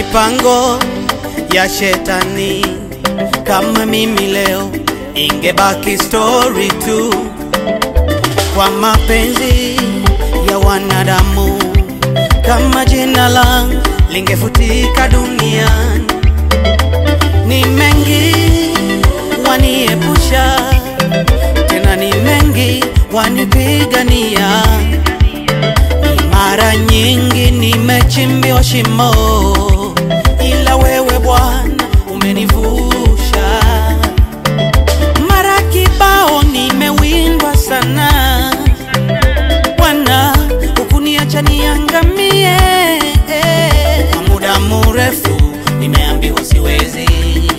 mipango ya shetani. Kama mimi leo ingebaki story tu, kwa mapenzi ya wanadamu, kama jina langu lingefutika duniani. Ni mengi waniepusha, tena ni mengi wanipigania. Ni mara nyingi nimechimbiwa shimo, ila wewe Bwana umenivusha. Mara kibao nimewindwa sana, Bwana hukuniacha niangamie. Kwa muda mrefu nimeambiwa siwezi,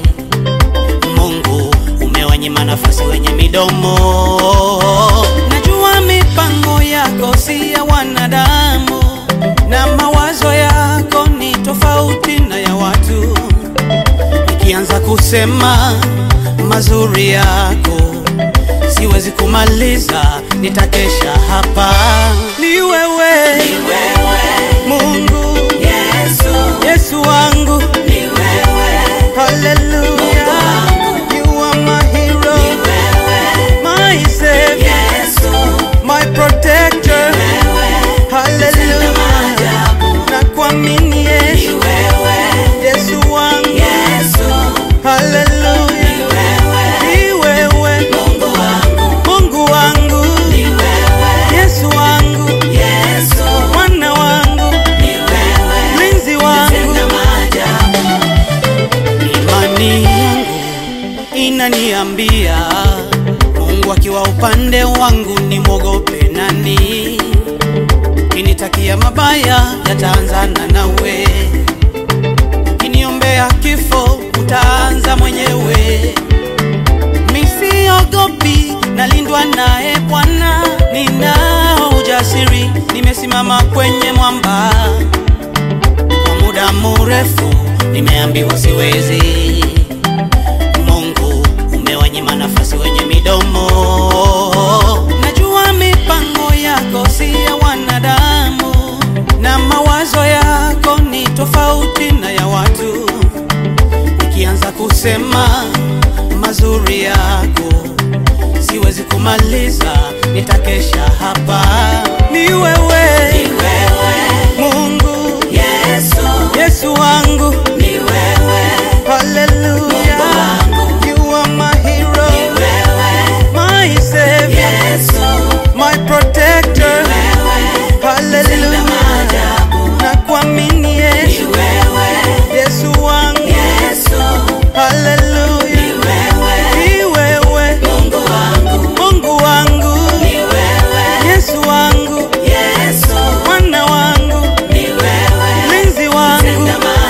Mungu umewanyima nafasi wenye midomo. Najua mipango yako si ya wanadamu, na mawazo yako ni tofauti na ya watu. Nikianza kusema mazuri yako siwezi kumaliza, nitakesha hapa. Ni wewe, Mungu, Yesu wangu, haleluya, you are my hero, my savior, my protector, haleluya, nakuamini Yesu, Yesu wangu, haleluya, ni wewe, Mungu wangu, Yesu wangu, mwana wangu, mlinzi wangu, imani yangu inaniambia Mungu akiwa upande wangu nimwogope nani? Kinitakia mabaya yataanzana nawe, kiniombea kifo utaanza mwenyewe. Misiogopi, nalindwa naye Bwana, ninao ujasiri, nimesimama kwenye mwamba. Kwa muda mrefu nimeambiwa siwezi. Mungu umewanyima nafasi wenye midomo. Najua mipango yako si ya wanadamu, na mawazo yako ni tofauti na ya watu. Nikianza kusema mazuri yako siwezi kumaliza, nitakesha hapa. Ni wewe, Mungu, Yesu wangu, haleluya, you are my hero, my savior, my protector, haleluya, nakuamini Yesu, Yesu wangu, haleluya, ni wewe, Mungu wangu, Yesu wangu, mwana wangu, mlinzi wangu,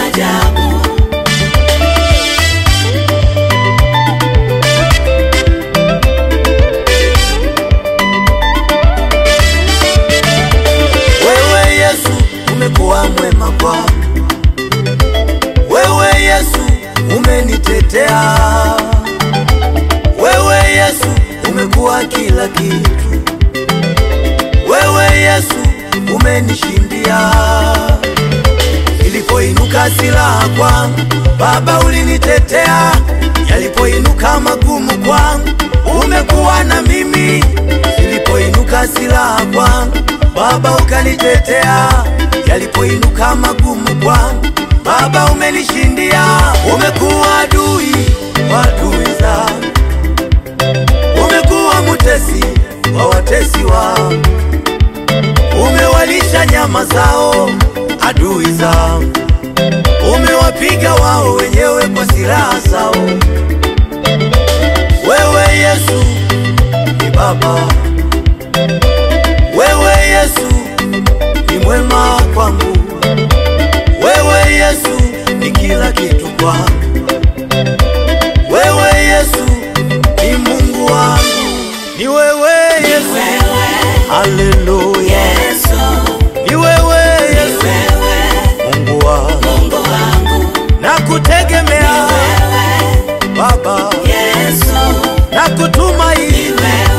Wewe Yesu umekuwa mwema kwangu, wewe Yesu umenitetea, wewe Yesu umekuwa kila kitu, wewe Yesu umenishindia. Ilipoinuka silaha kwangu, Baba ulinitetea, yalipoinuka magumu kwangu, umekuwa na mimi. Ilipoinuka silaha kwangu, Baba ukanitetea, yalipoinuka magumu kwangu, Baba umenishindia. Umekuwa adui wa adui zangu, umekuwa mutesi wa watesi wangu, umewalisha nyama zao adui zangu, umewapiga wao wenyewe kwa silaha zao. Wewe Yesu ni Baba, wewe Yesu ni mwema kwangu, wewe Yesu ni kila kitu kwangu, wewe Yesu ni Mungu wangu, ni wewe Yesu, haleluya, ni wewe Yesu, Mungu wangu, nakutegemea Baba, nakutumaini